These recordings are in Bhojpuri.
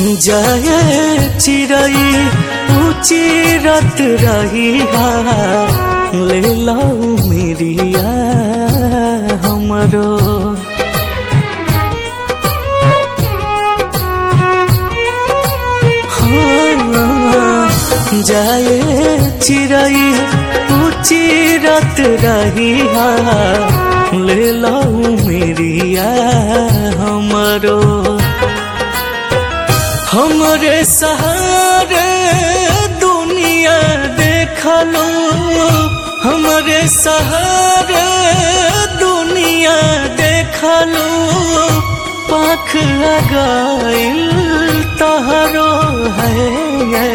जाए चिड़ई ऊंची रत रही ले लाऊ मेरिया हमरो हाँ, जाए चिड़ई ऊंची रत रही ले लाऊ मेरिया हमरो हमरे सहारे दुनिया देखलो हमरे सहारे दुनिया देखलो पाख लगाइल तहरो है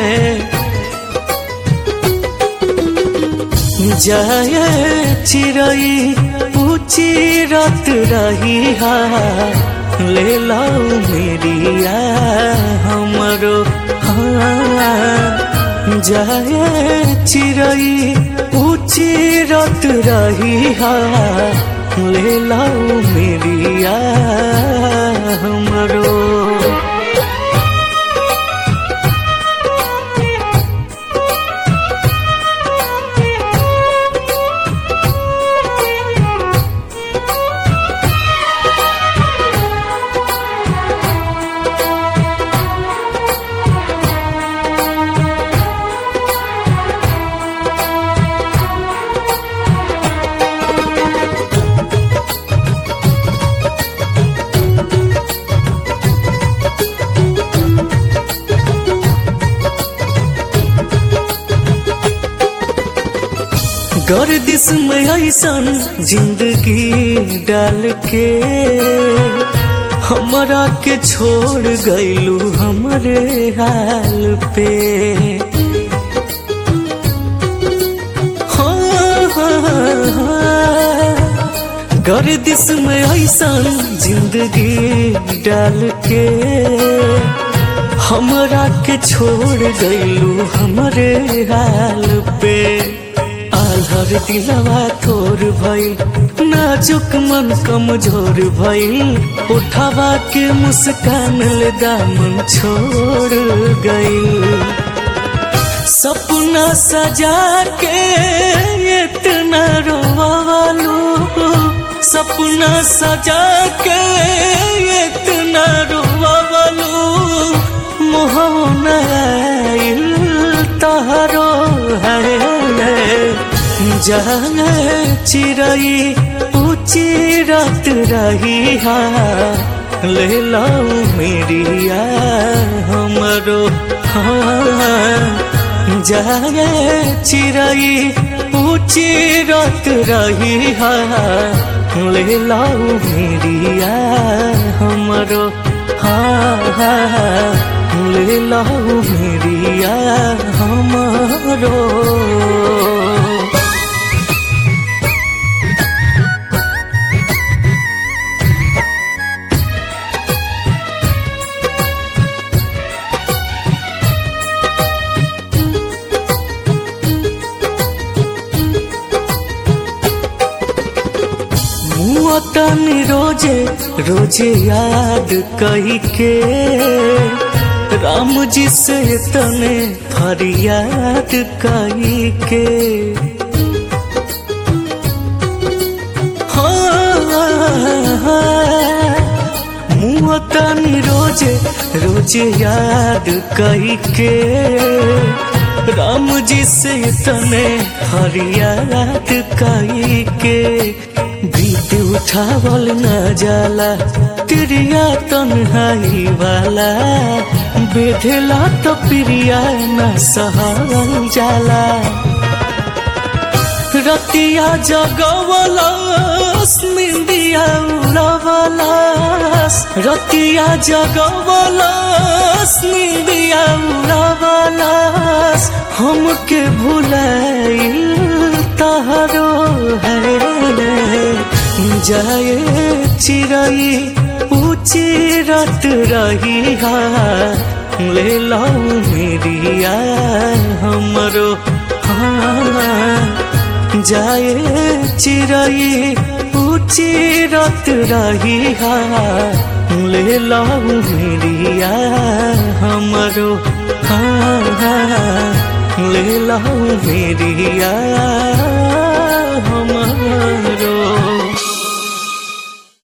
जाए चिड़ई ऊंची रत रही ले लाऊ मेरिया हमरो हाँ जाए चिड़ई ऊंची रत रही ले लाऊ मेरिया हमरो गर्दिश में ऐसन जिंदगी डाल के हमरा के छोड़ गईलू हमरे हाल पे हाँ, हाँ, हाँ। गर्दिश में ऐसन जिंदगी डाल के हमरा के छोड़ गईलू हमरे हाल पे आल्हर दिलवा थोर भइल नाजुक मन कमजोर भइल उठावा के मुस्कान ले दामन छोड़ गइल सपना सजा के इतना रोवालू सपना सजा के इतना रोवालू मोहन आइल तहरो है जाने चिड़ई ऊंची रात रही ले लाऊ मेरिया हमरो हाँ जाने चिड़ई ऊंची रात रही ले लाऊ मेरिया हमरो हाँ हाँ ले लाऊ मेरिया हमरो तनी रोजे रोजे याद कही के राम जी से तने फरियाद कही के मुँह तनी रोजे रोजे याद कही के राम जी से तने फरियाद कही के बीत उठावल न जाला तिरिया तन्हाई वाला बेधेला तो प्रिया न सहल जाला रतिया जगवलस निंदिया उड़वलस रतिया जगवलस निंदिया उड़वलस हमके भुलाइल तहरो है जाए चिड़ई ऊंची रत रही ले लाऊ मेरिया हमरो हाँ जाए चिड़ई उचिरत रही हा ले लाऊ मेरिया हमरो हाँ हाँ ले लाऊ मेरिया हमरो